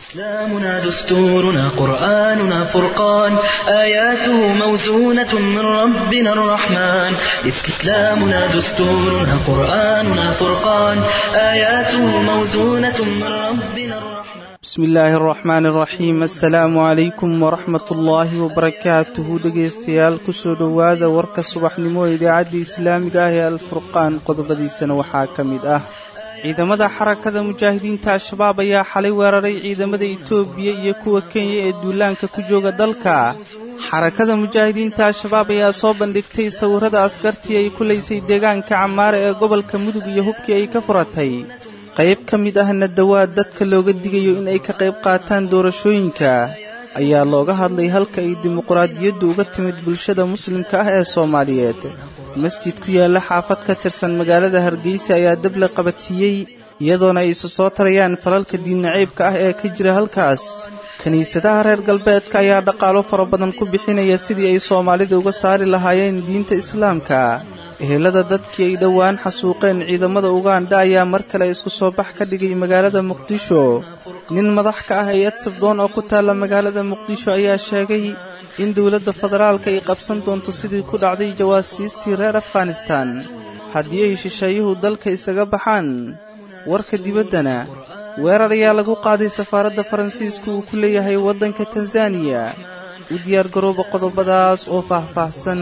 إسلامنا دستورنا قرآننا فرقان آياته موزونة من ربنا الرحمن إسلامنا دستورنا قرآننا فرقان آياته موزونة من ربنا الرحمن bismi illaahi araxmaani araxiim assalaamu calaykum waraxmat ullaahi wabarakaatuhu dhegaystayaal kusoo dhowaada warka subaxnimo ee idaacadda islaamiga ah ee alfurqaan qodobadiisana waxaa ka mid ah ciidamada xarakada mujaahidiinta al-shabaab ayaa xalay weeraray ciidamada itoobiya iyo kuwa kenya ee duulaanka ku jooga dalka xarakada mujaahidiinta al-shabaab ayaa soo bandhigtay sawirrada askartii ay kulaysay deegaanka camaare ee gobolka mudug iyo hubkii ay ka furatay qayb ka mid ahna dawaad dadka looga digayo in ay ka qayb qaataan doorashooyinka ayaa looga hadlay halka ay dimuqraadiyaddu uga timid bulshada muslimka ah ee soomaaliyeed masjid ku yaalla xaafad ka tirsan magaalada hargeysa ayaa dab la qabadsiiyey iyadoona ay isu soo tarayaan falalka diinnaceybka ah ee ka jira halkaas kiniisadaha reer galbeedka ayaa dhaqaalo fara badan ku bixinaya sidii ay soomaalida uga saari lahaayeen diinta islaamka ehelada dadkii ay dhowaan xasuuqeen ciidamada ugandha ayaa mar kale isku soo bax ka dhigay magaalada muqdisho nin madax ka ah hay-ad sirdoon oo ku taalla magaalada muqdisho ayaa sheegay in dowladda federaalka ay qabsan doonto sidii ku dhacday jawaasiistii reer afghanistan haddii ay shisheeyuhu dalka isaga baxaan warka dibaddana weerar ayaa lagu qaaday safaaradda faransiisku uu ku leeyahay waddanka tanzaniya u diyaargarooba qodobadaas oo faahfaahsan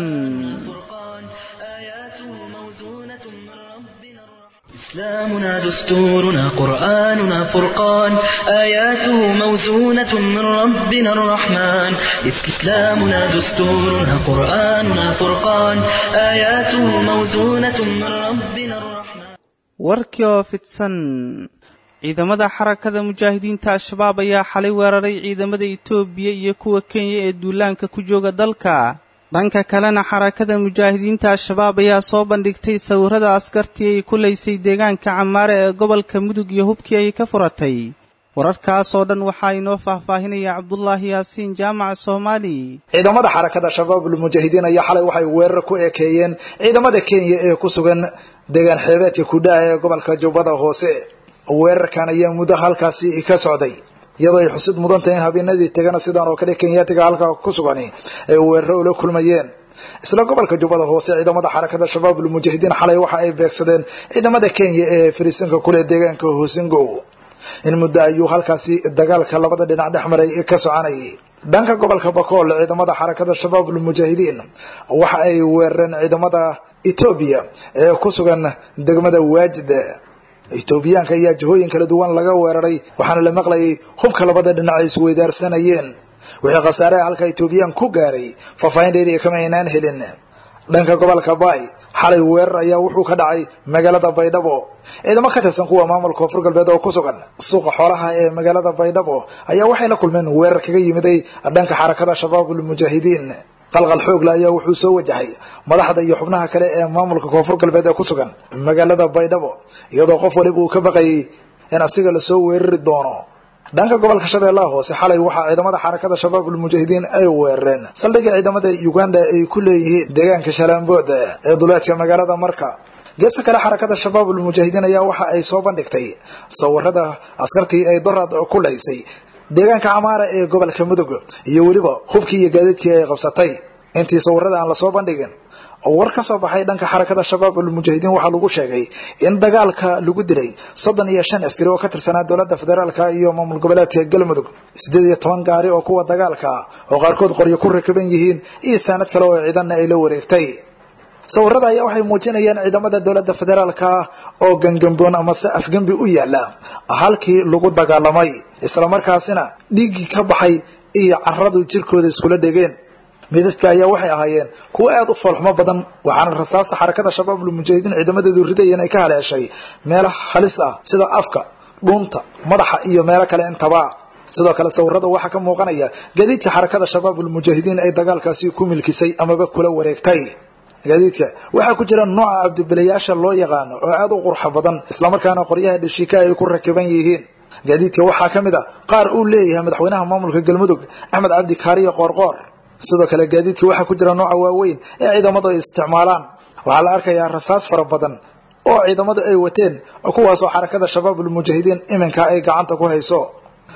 إسلامنا دستورنا قرآننا فرقان آياته موزونة من ربنا الرحمن إسلامنا دستورنا قرآننا فرقان آياته موزونة من ربنا الرحمن warkii oo fidsan ciidamada xarakada mujaahidiinta al-shabaab ayaa xalay weeraray ciidamada itoobiya iyo kuwa kenya ee duulaanka ku jooga dalka dhanka kalena xarakada mujaahidiinta al-shabaab ayaa soo bandhigtay sawirrada askartii ay kulaysay deegaanka camaare ee gobolka mudug iyo hubkii ay ka furatay wararkaas oo dhan waxaa inoo faahfaahinaya cabdulaahi yaasiin jaamaca soomaali ciidamada xarakada shabaabul mujaahidiin ayaa xalay waxay weerar ku ekeeyeen ciidamada kenya ee ku sugan deegaan xeebeedka kudhaha ee gobolka jubbada hoose weerarkan ayaa muddo halkaasi ka socday iyadoo ay xusid mudan tahay in habeenadii tegana sidan oo kale kenyaatiga halkaa ku sugani ay weeraro ula kulmayeen isla gobolka jubbada hoose ciidamada xarakada shabaabul mujaahidiin xalay waxa ay beegsadeen ciidamada kenya ee fariisanka kule deegaanka hoosingow in muddo ayuu halkaasi dagaalka labada dhinac dhex maray ka soconayay dhanka gobolka bakool ciidamada xarakada shabaabul mujaahidiin waxa ay weerareen ciidamada etoobiya ee ku sugan degmada waajid etoobiyaanka ayaa jihooyin kala duwan laga weeraray waxaana la maqlayay hubka labada dhinac ay isweydaarsanayeen wixii khasaaraha halka etoobiyaan ku gaaray faahfaahinteedii kama aynaan helin dhanka gobolka baay xalay weerar ayaa wuxuu ka dhacay magaalada baydhabo ciidamo ka tirsan kuwa maamulka koonfur galbeed oo ku sugan suuqa xoolaha ee magaalada baydhabo ayaa waxay la kulmeen weerar kaga yimiday dhanka xarakada shabaabul mujaahidiin qalqal xoogla ayaa wuxuu soo wajahay madaxda iyo xubnaha kale ee maamulka koonfur galbeed ee ku sugan magaalada baydhabo iyadoo qof waliba uu ka baqayay in asiga lasoo weerari doono dhanka gobolka shabeellaha hoose xalay waxaa ciidamada xarakada shabaabul mujaahidiin ay weerareen saldhigga ciidamada uganda ay ku leeyihiin deegaanka shalaambood ee duleedka magaalada marka geesta kale xarakada shabaabul mujaahidiin ayaa waxa ay soo bandhigtay sawirada askartii ay dorad ku laysay deegaanka camaara ee gobolka mudug iyo weliba hubkii iyo gaadiidkii ay qabsatay intii sawirada aan lasoo bandhigin war ka soo baxay dhanka xarakada shabaabul mujaahidiin waxaa lagu sheegay in dagaalka lagu dilay soddon iyo shan askari oo ka tirsanaa dowladda federaalka iyo maamul goboleedka galmudug siddeed iyo toban gaari oo kuwa dagaalka oo qaarkood qoryo ku rakiban yihiin iyo saanad kale oo ciidanna ay la wareegtay sawirada ayaa waxay muujinayaan ciidamada dowladda federaalka oo gangamboon amase afgembi u yaala halkii lagu dagaalamay islamarkaasina dhiiggii ka baxay iyo caradu jirkooda iskula dhegeen midadka ayaa waxay ahaayeen kuwo aada u foolxumo badan waxaana rasaasta xarakada shabaabul mujaahidiin ciidamadeedu ridayeen ay ka haleeshay meelo halis ah sida afka dhuunta madaxa iyo meelo kale intaba sidoo kale sawirada waxaa ka muuqanaya gaadiidka xarakada shabaabul mujaahidiin ay dagaalkaasi ku milkisay amaba kula wareegtay gaadiidka waxaa ku jira nooca cabdibilayaasha loo yaqaano oo aada u qurxa badan islamarkaana qoryaha dhashiika ay ku rakiban yihiin gaadiidka waxaa ka mid a qaar uu leeyahay madaxweynaha maamulka galmudug axmed cabdi kaariyo qoorqoor sidoo kale gaadiidka waxaa ku jira nooca waaweyn ee ciidamadu ay isticmaalaan waxaa la arkayaa rasaas fara badan oo ciidamadu ay wateen kuwaasoo xarakada shabaabul mujaahidiin iminka ay gacanta ku hayso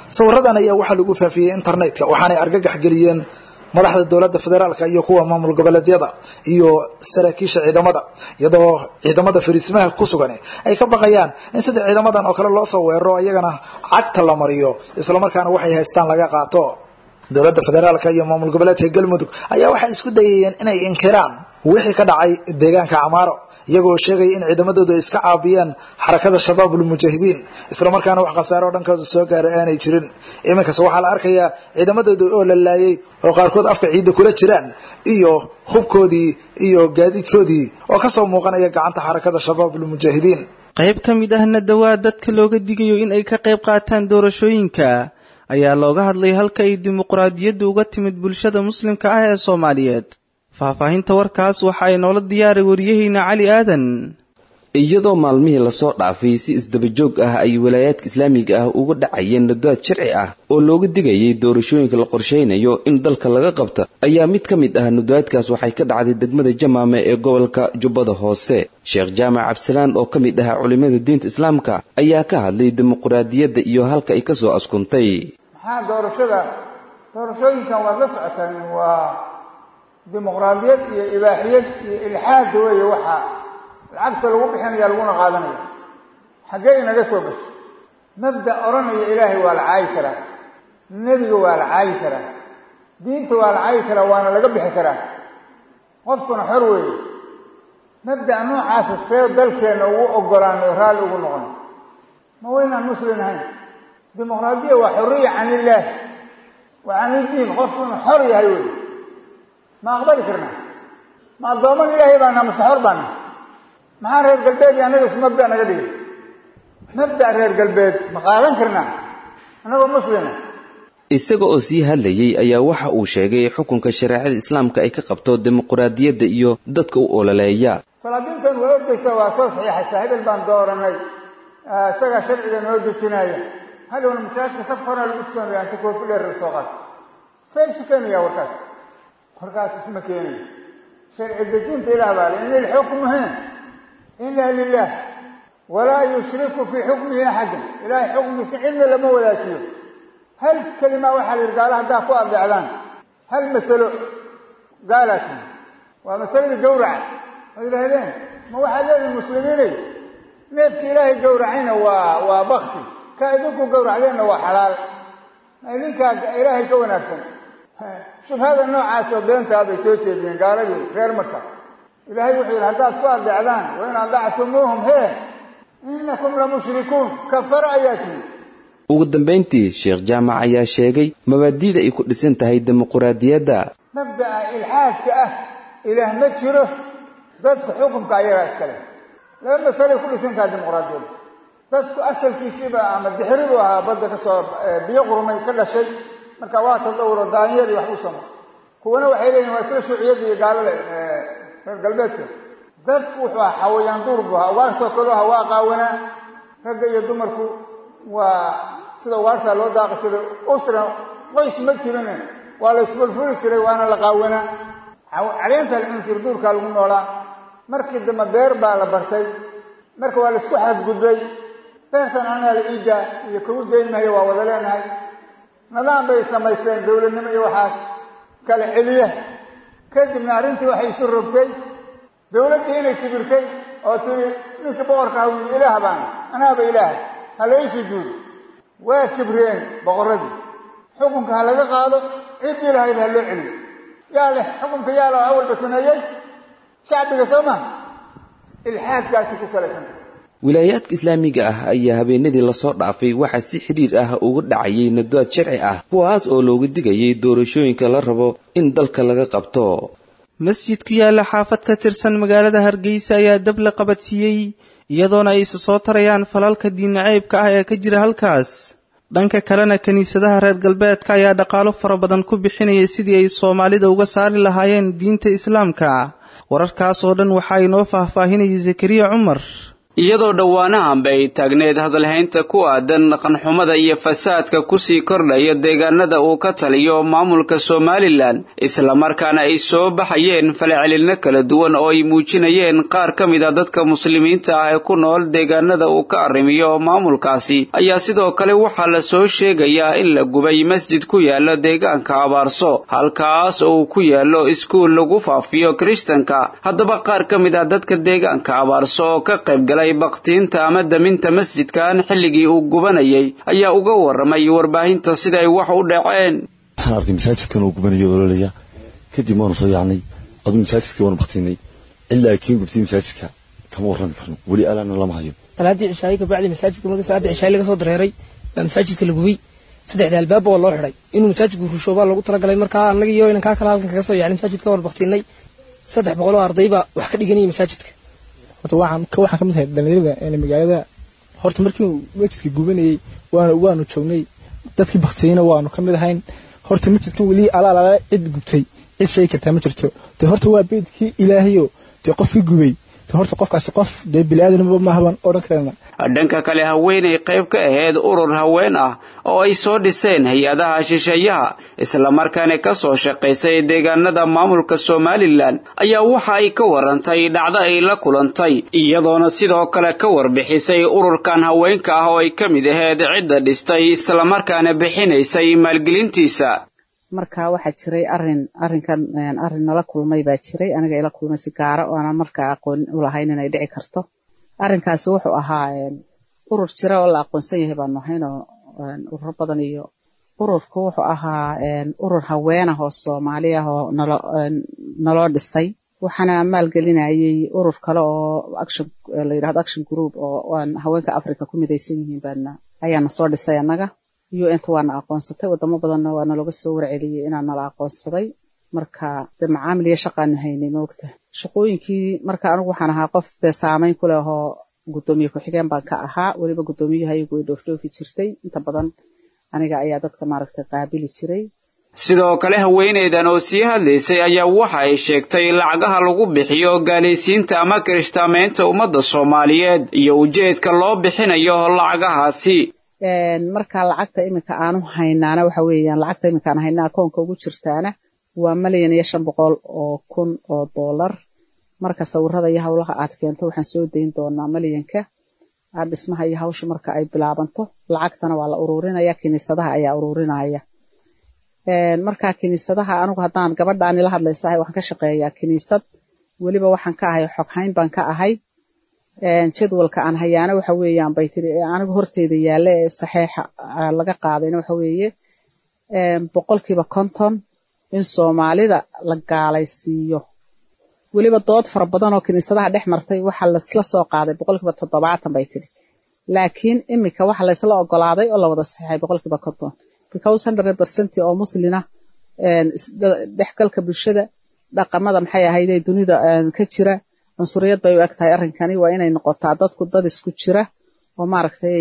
sawiradan ayaa waxaa lagu faafiyey internetka waxaanay argagax geliyeen madaxda dowladda federaalka iyo kuwa maamul goboleedyada iyo saraakiisha ciidamada iyadoo ciidamada fariisimaha ku sugan ay ka baqayaan in sida ciidamadan oo kale loo soo weeraro iyagana cagta la mariyo islamarkaana waxay haystaan laga qaato dowladda federaalka iyo maamul goboleedka galmudug ayaa waxay isku dayayeen inay inkiraan wixii ka dhacay deegaanka camaaro iyagoo sheegaya in ciidamadoodu ay iska caabiyeen xarakada shabaabul mujaahidiin islamarkaana wax khasaare oo dhankooda soo gaaray aanay jirin iminkase waxaa la arkayaa ciidamadooda oo la laayay oo qaarkood afka ciidda kula jiraan iyo hubkoodii iyo gaadiidkoodii oo kasoo muuqanaya gacanta xarakada shabaabul mujaahidiin qayb ka mid ahna dawaad dadka looga digayo in ay ka qayb qaataan doorashooyinka ayaa looga hadlay halka ay dimuqraadiyaddu uga timid bulshada muslimka ah ee soomaaliyeed faahfaahinta warkaas waxa ay noola diyaaray wariyaheyna cali aadan iyadoo maalmihii lasoo dhaafay si isdabajoog ah ay walaayaadka islaamiga ah uga dhacayeen nadaad sharci ah oo looga digayay doorashooyinka la qorshaynayo in dalka laga qabta ayaa mid ka mid ah nadaadkaas waxay ka dhacday degmada jamaame ee gobolka jubbada hoose sheekh jaamac cabdisalaan oo ka mid ahaa culimada diinta islaamka ayaa ka hadlay dimuqraadiyadda iyo halka ay kasoo askuntay maxaa doorashada doorashooyinkan waad la socotaan waa dimuqraadiyad iyo ibaaxiyad iyo ilxaad weeye waxaa lacagta lagu bixinaya laguna qaadanaya xaggee inaga soo gasho mabda odhanaya ilaahay waa la caayi karaa nebiga waa la caayi karaa diinta waa la caayi karaa waana laga bixi karaa qofkuna xor weeye mabda'a noocaasa see dalkeenna ugu ogolaanay raalli ugu noqono ma waynaan muslim ahayn dimuqraadiya waa xoriya can illaah waa can iddiin qofku inuu xor yahay wey ma aqbali karnaa ma addooman ilaahay baana mase xor baana maxaa reer galbeed iyo annaga isu mabda naga dhigay mabda reer galbeed ma qaadan karnaa annagoo muslima isaga oo sii hadlayey ayaa waxa uu sheegay xukunka shareecada islaamka ay ka qabto dimuqraadiyadda iyo dadka u ololeeya salaadiintan waa ordaysa waa soo saxiixaysaa hebel baan dooranay isagaa sharciga noo dejinaya hadhowna masaajidka saf horaa lagu tukanaya inta koofi dheer soo qaad see isu keenaya warkaas warkaas isma keenayo sharci dejinta ilaah baa le in ilxukmuhu ila lilah walaa yushriku fii xukmihi axadan ilahay xukmiisa cidna lama wadaajiyo hal kelima waxaa la yidhi gaala haddaa ku adeecdaan hal masalo gaalaa timi waa masaladii gawraca oo yidhaahdeen ma waxaad leedihin muslimiinay neefkii ilaahay gawracayna waa waa bakti ka idinku gawracdeenna waa xalaal idinkaa ilaahay ka wanaagsan shubhada noocaas oo beentaa bay soo jeediyeen gaaladii reer marka ilaahay wuxuu yidhi haddaad ku adeecdaan wain adactumuuhum hee inakum lamushrikuun kafara ayaa timi ugu dambayntii sheekh jaamac ayaa sheegay mabaadi'da ay ku dhisan tahay dimuqraadiyadda mabda'a ilxaadka ah ilaah ma jiro dadku xukunka ayagaa iskale laba masalay ku dhisan tahay dimuqraadiyadda dadku asalkiisiiba ama dixiri buu ahaa badda kasoo biyo qurmay ka dhashay marka waa tadawuro daanyeer iyo wax u samo kuwana waxay leeyihin waa isla shuuciyadda iyo gaalada reer galbeedka dadku wuxuu ahaa xawayaan duur buu ahaa ugaartoo kaleu ahaa waa qaawanaa ragga iyo dumarku waa sida ugaartaa loo daaqi jiray usra qoys ma jirine waa la isfulfuli jiray waana la qaawanaa caleentaa la cuni jiray duurkaa lagu noolaa markii dambe beer baa la bartay marka waa la isku xadgudbay beertan anaa la iidaa iyo kugu dayn mahayo waa wada leenahay nidaam bay samaysteen dowladnimo iyo waxaas kala celiya kadibna arrintii waxay isu rogtay dowladdii inay kibirtay oo tiri ninkii boqorka ha wiil ilaah baana anaaba ilaah ha la ii sujuudo waa kibreen boqorradii xukunka ha laga qaado ciddii lahayd ha loo celiyo yaa leh xukunka yaa la awalba sameeyey shacbiga soo maha ilxaadkaasi ku salaysanta wilaayaadka islaamiga ah ayaa habeenadii lasoo dhaafay waxaa si xidhiir ah uga dhacayay nadaad sharci ah kuwaas oo looga digayay doorashooyinka la rabo in dalka laga qabto masjid ku yaalla xaafad ka tirsan magaalada hargeysa ayaa dab la qabadsiiyey iyadoona ay isa soo tarayaan falalka diinnaceybka ah ee ka jira halkaas dhanka kalena kiniisadaha reer galbeedka ayaa dhaqaalo fara badan ku bixinaya sidii ay soomaalida uga saari lahaayeen diinta islaamka wararkaas oo dhan waxaa inoo faahfaahinayay zakariya cumar iyadoo dhowaanahanba ay taagneed hadalhaynta ku aadan dhaqanxumada iyo fasaadka kusii kordhaya deegaanada uu ka taliyo maamulka somalilan islamarkaana ay soo baxayeen falcelinno kala duwan oo ay muujinayeen qaar ka mid a dadka muslimiinta ah ee ku nool deegaanada uu ka arrimiyo maamulkaasi ayaa sidoo kale waxaa la soo sheegayaa in la gubay masjid ku yaala deegaanka abaarso halkaas oo uu ku yaalo iskuul lagu faafiyo kiristanka haddaba qaar ka mid ah dadka deegaanka abaarso oo ka qaybgalay baktiinta ama daminta masjidkan xilligii uu gubanayay ayaa uga waramay warbaahinta siday wax u dhaceen waxaan arkay masaajidkan uu gubanayo ololaya kadib waanu soo yaacnay aduu masaajidkii waanu baktiinay ilaa kii gubtay masaajidka kama warrami karno weli alaana lama hayo salaadii cishaayi kabacdi masaajidka marka salaadii cishaayi laga soo dareeray baa masaajidka la gubay saddexda albaaba waa loo xidhay inuu masaajidku rusho baa loogu talagalay markaa annaga iyo inankaa kale halkan kaga soo yaacnay masaajidka waan baktiinay saddex boqol oo arday baa wax ka dhiganayay masaajidka horta waxaan ka waxaan ka mid ahay dhalinyarada ee magaalada horta markii uu masjidka gubanayay waanu waanu joognay dadkii baktiyeyna waanu ka mid ahayn horta masjidkan weli alaalaala cid gubtay cid sheegi kartaa ma jirto dee horta waa beedkii ilaahayo dee qofkii gubay dee horta qofkaasi qof dee bili-aadanba maahaban odhan karana dhanka kale haweenay qayb ka ahayd urur haween ah oo ay soo dhiseen hay-adaha shisheeyaha islamarkaana ka soo shaqaysay deegaanada maamulka somalilan ayaa waxa ay ka warantay dhacdo ay la kulantay iyadoona sidoo kale ka warbixisay ururkan haweenka ah oo ay ka mid ahayd cidda dhistay islamarkaana bixinaysay maalgelintiisa marka waxaa jiray arin arinkan arin nala kulmay baa jiray aniga ila kulmay si gaara oo aanan markaa aqoon u lahayn inay dhici karto arrinkaasi wuxuu ahaa urur jira oo la aqoonsan yahay baanu ahayn oo ururo badan iyo ururku wuxuu ahaa urur haween ah oo soomaali ah oo nalo naloo dhisay waxaana maalgelinayay urur kale oo action la yidhahdo action group oo haweenka africa ku midaysan yihiin baana ayaana soo dhisay annaga un-ta waana aqoonsatay wadamo badanna waa nalooga soo warceliyey inaa nala aqoonsaday marka dee macaamil iyo shaqaanu haynay moogta shaqooyinkii marka anigu waxaan ahaa qof dee saameyn ku leh oo guddoomiye ku-xigeen baan ka ahaa weliba guddoomiyaha iyagu ay dhoofdhoofi jirtay inta badan aniga ayaa dadka maaragtay qaabili jiray sidoo kale haweeneydan oo sii hadlaysay ayaa waxa ay sheegtay lacagaha lagu bixiyo gaalaysiinta ama kirishtaamaynta ummadda soomaaliyeed iyo ujeedka loo bixinayo lacagahaasi marka lacagta iminka aanu haynaana waxa weeyaan lacagta iminka aan haynaa akoonka ugu jirtaana waa malyan iyo shan boqol oo kun oo dollar marka sawirada iyo howlaha aad keento waxaan soo dayn doonaa malyanka dhismaha iyo hawsha marka ay bilaabanto lacagtana waa la ururinaya kiniisadaha ayaa ururinaya marka kiniisadaha anigu haddaan gabadhaani la hadlaysahay waxaan ka shaqeeyaa kiniisad weliba waxaan ka ahay xoghayn baan ka ahay jadwalka aan hayaana waxa weeyaan bay tiri anigu horteyda yaalla ee saxeixa laga qaadayna waxa weeye boqolkiiba konton in soomaalida la gaalaysiiyo weliba dood fara badan oo kiniisadaha dhex martay waxaa laysla soo qaaday boqolkiiba toddobaatan bay tiri laakiin iminka waxa laysla ogolaaday oo la wada saxeixay boqolkiiba konton because hundred percent oo muslina dhexgalka bulshada dhaqamada maxay ahayd ee dunida ka jira cunsuriyad bay u eg tahay arrinkani waa inay noqotaa dadku dad isku jira oo maaragtay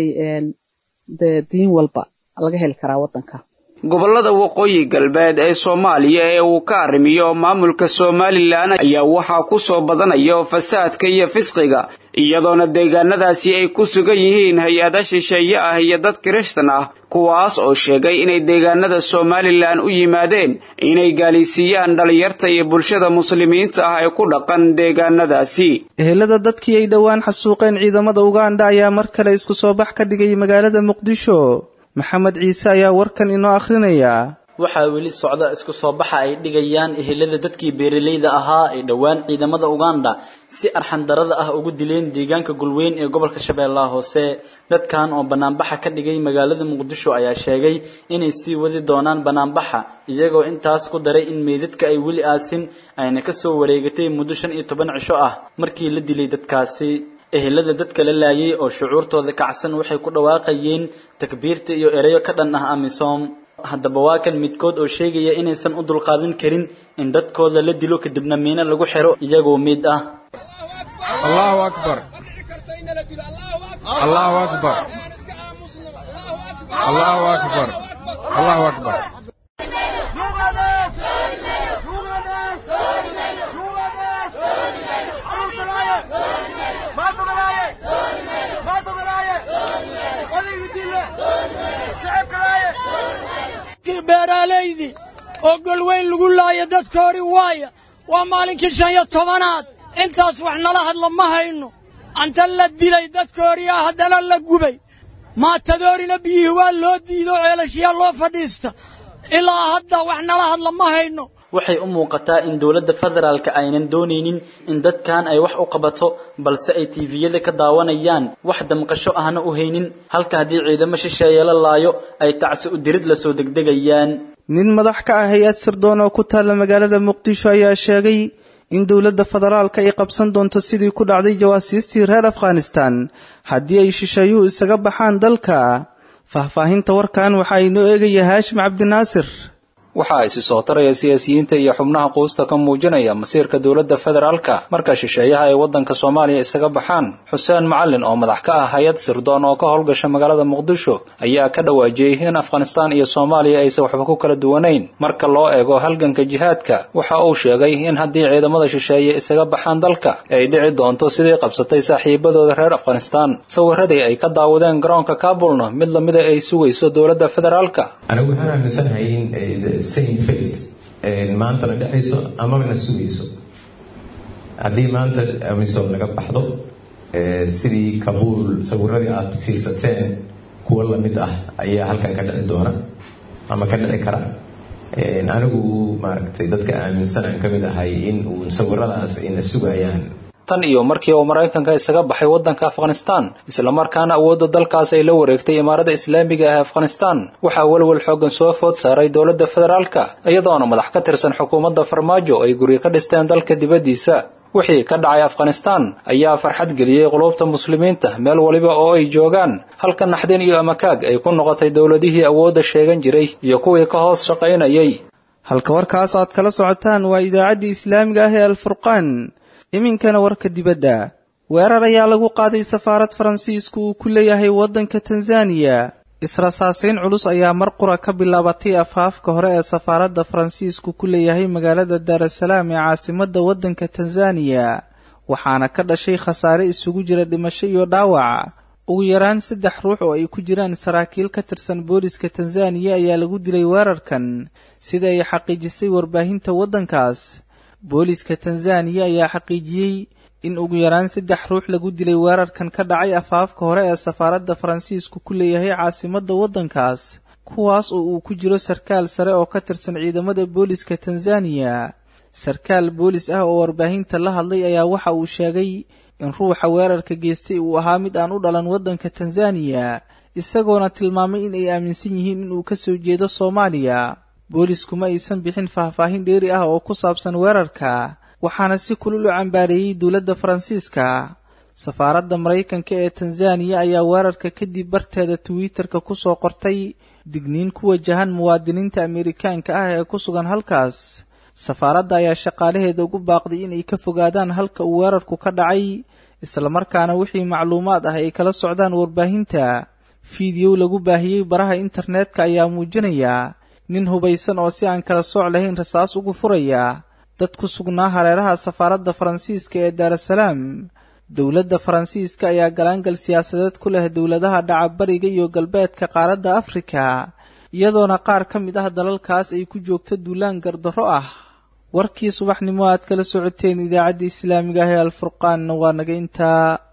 de diin walba laga heli karaa waddanka gobollada waqooyi galbeed ee soomaaliya ee uu ka arrimiyo maamulka somalilan ayaa waxaa ku soo badanayo fasaadka iyo fisqiga iyadoona deegaanadaasi ay ku sugan yihiin hay-ada shisheeye ah iyo dad kirishtan ah kuwaas oo sheegay inay deegaanada somalilan u yimaadeen inay gaalaysiiyaan dhallinyarta iyo bulshada muslimiinta ah ee ku dhaqan deegaanadaasi ehelada dadkii ay dhowaan xasuuqeen ciidamada uganda ayaa mar kale isku soo bax ka dhigay magaalada muqdisho maxamed ciise ayaa warkan inoo akhrinaya waxaa weli socda isku soo baxa ay dhigayaan ehelada dadkii beeralayda ahaa ee dhowaan ciidamada uganda si arxandarada ah ugu dileen deegaanka gulweyn ee gobolka shabeellaha hoose dadkan oo banaanbaxa ka dhigay magaalada muqdisho ayaa sheegay inay sii wadi doonaan banaanbaxa iyagoo intaas ku daray in meydadka ay weli aasin ayna kasoo wareegatay muddo shan iyo toban cisho ah markii la dilay dadkaasi ehelada dadka la laayay oo shucuurtooda kacsan waxay ku dhawaaqayeen takbiirta iyo ereyo ka dhan ah amisom haddaba waa kan midkood oo sheegaya inaysan u dulqaadan karin in dadkooda la dilo kadibna miino lagu xiro iyagoo mid ah allahu akbar allahu akbar allahu akbar allahu akbar maydii oo golweyn lagu laaya dadka hori waaya waa maalinkii shan iyo tobanaad intaas wax nala hadla ma hayno anta la dilay dadka horiyaa haddana la gubay maatadoorina biyihii waa loo diido ceelashiyaa loo fadhiista ilaa hadda wax nala hadla ma hayno waxay u muuqataa in dowladda federaalka aynan doonaynin in dadkan ay wax u qabato balse ay tiiviyada ka daawanayaan wax damqasho ahna u haynin halka haddii ciidamo shisheeye la laayo ay tacsi u dirid lasoo degdegayaan nin madax ka ah hay-ad sirdoon oo ku taalla magaalada muqdisho ayaa sheegay in dowladda federaalka ay qabsan doonto sidii ku dhacday jawaasiistii reer afghanistan haddii ay shisheeyuhu isaga baxaan dalka faahfaahinta warkan waxaa inoo eegaya haashim cabdinaasir waxaa isi soo taraya siyaasiyiinta iyo xubnaha quusta ka muujinaya masiirka dowladda federaalka marka shisheeyaha ay waddanka soomaaliya isaga baxaan xuseen macalin oo madax ka ah hay-ad sirdoon oo ka howlgasha magaalada muqdisho ayaa ka dhawaajiyey in afghanistaan iyo soomaaliya aysan waxba ku kala duwanayn marka loo eego halganka jihaadka waxa uu sheegay in haddii ciidamada shisheeye isaga baxaan dalka ay dhici doonto sidii qabsatay saaxiibadooda reer afghanistaan sawiradii ay ka daawadeen garoonka kaabulna mid lamida ay sugayso dowladda federaalka anigu waxaan aaminsanahay in same fate maantana dhexayso amana sugayso haddii maanta amisom laga baxdo sidii kabuul sawiradii aad fiirsateen kuwo lamid ah ayaa halkan ka dhici doona ama ka dhici kara anigu maaragtay dadka aaminsan aan ka mid ahay in uu sawiradaas ayna sugayaan tan iyo markii uu maraykanka isaga baxay waddanka afghanistaan islamarkaana awoodda dalkaas ay la wareegtay imaarada islaamiga ah ee afghanistaan waxaa welwel xooggan soo food saaray dowladda federaalka iyadoona madax ka tirsan xukuumadda farmaajo ay guryo ka dhisteen dalka dibaddiisa wixii ka dhacay afghanistaan ayaa farxad geliyey qulubta muslimiinta meel waliba oo ay joogaan halka naxdin iyo amakaag ay ku noqotay dowladihii awoodda sheegan jiray iyo kuwii ka hoos shaqaynayay halka warkaas aad kala socotaan waa idaacaddii islaamiga ah ee alfurqaan iminkana warka dibadda weerar ayaa lagu qaaday safaarad faransiisku uu ku leeyahay waddanka tanzaniya israsaasayn culus ayaa mar qura ka bilaabatay afaafka hore ee safaaradda faransiisku ku leeyahay magaalada daarasalaam ee caasimadda waddanka tanzaniya waxaana ka dhashay khasaare isugu jira dhimasho iyo dhaawac ugu yaraan saddex ruux oo ay ku jiraan saraakiil ka tirsan booliska tanzaniya ayaa lagu dilay weerarkan sida ay xaqiijisay warbaahinta waddankaas booliska tanzaniya ayaa xaqiijiyey in ugu yaraan saddex ruux lagu dilay weerarkan ka dhacay afaafka hore ee safaaradda faransiisku ku leeyahay caasimadda waddankaas kuwaas oo uu ku jiro sarkaal sare oo ka tirsan ciidamada booliska tanzaniya sarkaal boolis ah oo warbaahinta la hadlay ayaa waxa uu sheegay in ruuxa weerarka geystay uu ahaa mid aan u dhalan waddanka tanzaniya isagoona tilmaamay in ay aaminsan yihiin inuu ka soo jeedo soomaaliya boolisku ma aysan bixin faahfaahin dheeri ah oo ku saabsan weerarka waxaana si kulul u cambaareeyey dowladda faransiiska safaaradda maraykanka ee tanzaniya ayaa weerarka kadib barteeda twitter-ka ku soo qortay digniin ku wajahan muwaadiniinta ameerikaanka ah ee ku sugan halkaas safaaradda ayaa shaqaalaheeda ugu baaqday inay ka fogaadaan halka uu weerarku ka dhacay islamarkaana wixii macluumaad ah ay kala socdaan warbaahinta fiidiyow lagu baahiyey baraha internetka ayaa muujinaya nin hubaysan oo si aan kala sooc lahayn rasaas ugu furaya dad ku sugnaa hareeraha safaaradda faransiiska ee daarasalaam dowladda faransiiska ayaa galaangal siyaasadeed ku leh dowladaha dhaca bariga iyo galbeedka qaaradda afrika iyadoona qaar ka mid ah dalalkaas ay ku joogto duulaan gardarro ah warkii subaxnimo aad kala socoteen idaacadda islaamiga ah ee alfurqaanna waa naga intaa